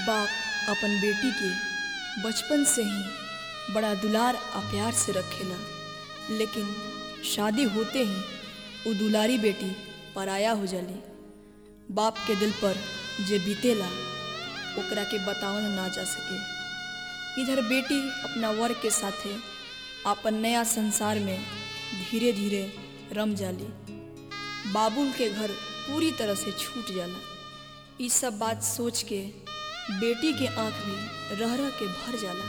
बाप अपन बेटी के बचपन से ही बड़ा दुलार आ प्यार से रखेला लेकिन शादी होते ही वो दुलारी बेटी पराया हो जाली बाप के दिल पर जे बीतेला ओकरा के बतावल ना जा सके इधर बेटी अपना वर के साथे अपन नया संसार में धीरे धीरे रम जाली बाबुल के घर पूरी तरह से छूट जाला ई सब बात सोच के बेटी के आंख भी रह रह के भर जाला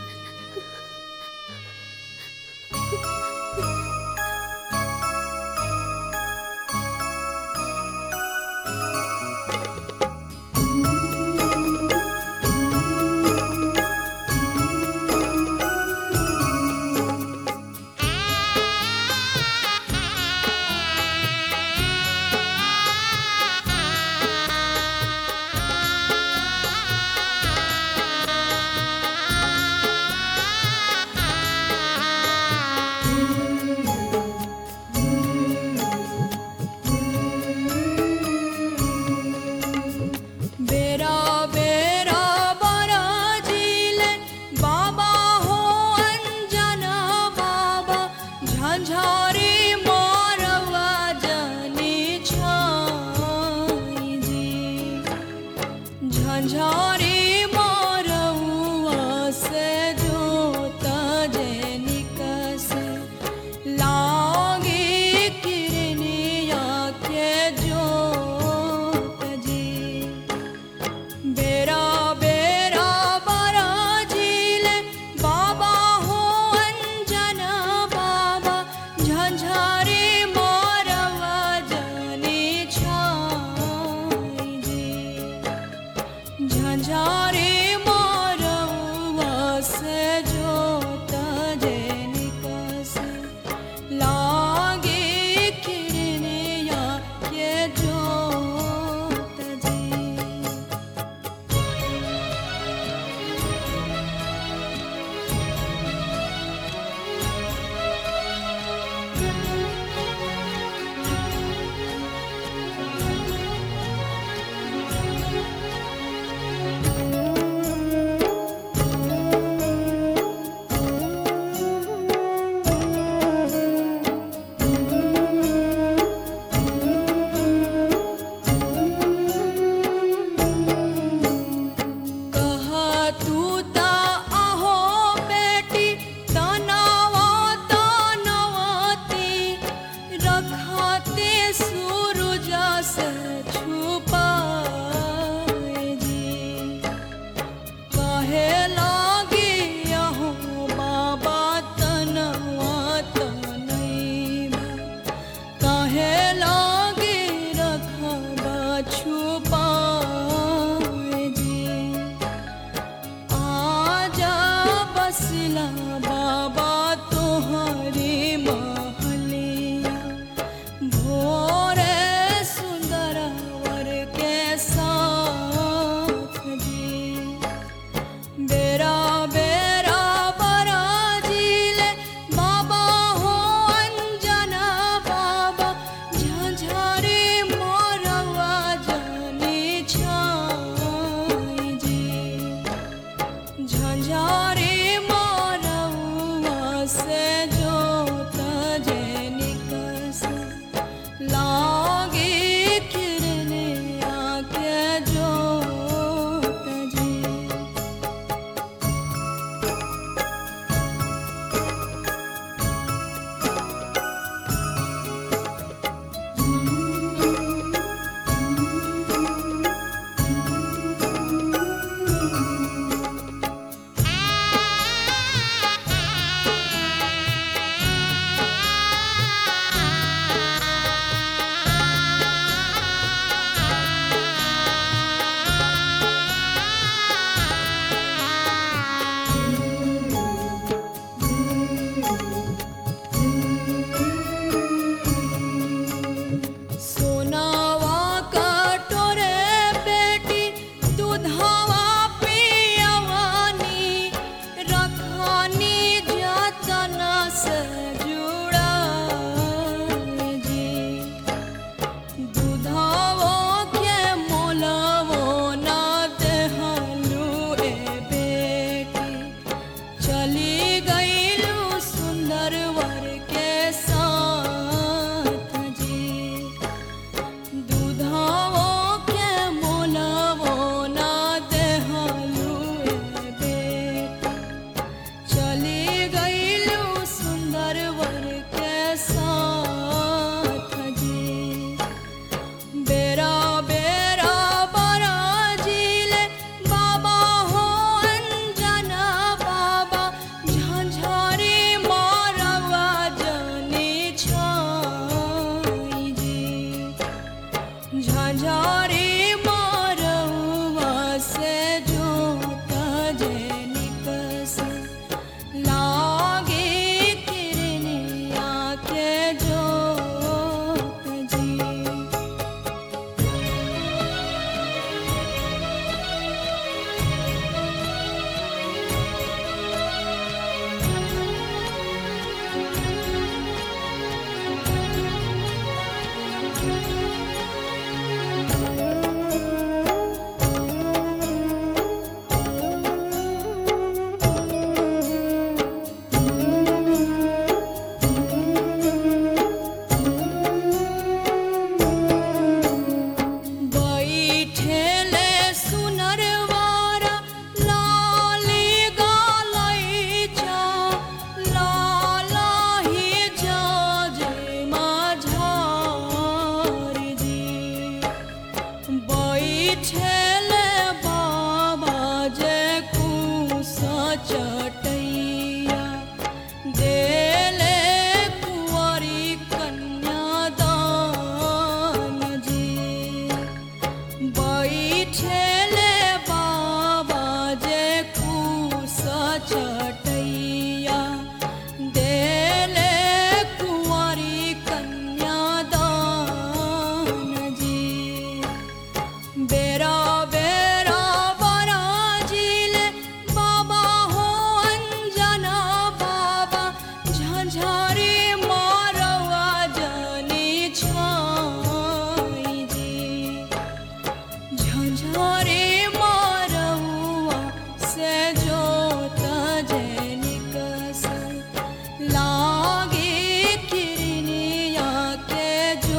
छाई जी झंझारे मारौआ से जोत जैनिक से लागे किरनिया के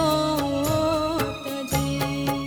जोत जी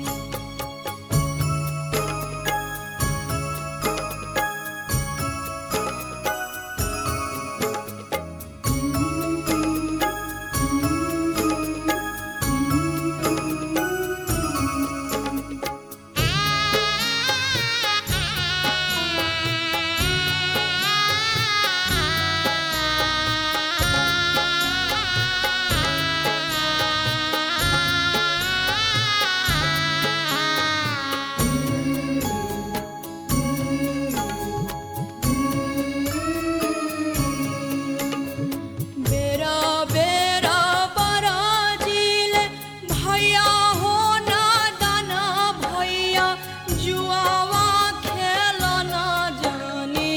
बेरा बेरा बराजील भैया हो ना दाना भैया जुआवा खेलना जानी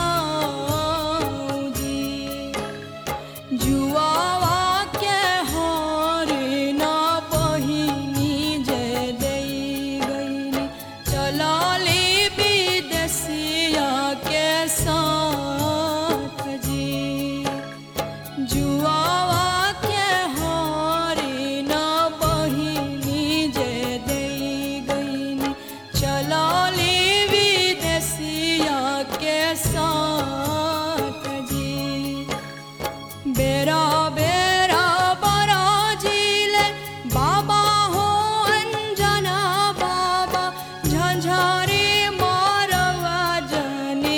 जाऊं जी जुआवा के हारे ना पहिनी जे दई गईनी चलाली विदेशिया के साथ जी जुआवा के हारे ना बहिनी जे दई गईनी चलाली विदेशिया के साथ जी बेरा बेरा बराजील बाबा हो अंजना बाबा झंझारे मारवा जने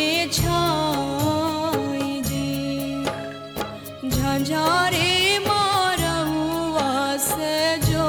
छाई जी झंझारे मारवा से जो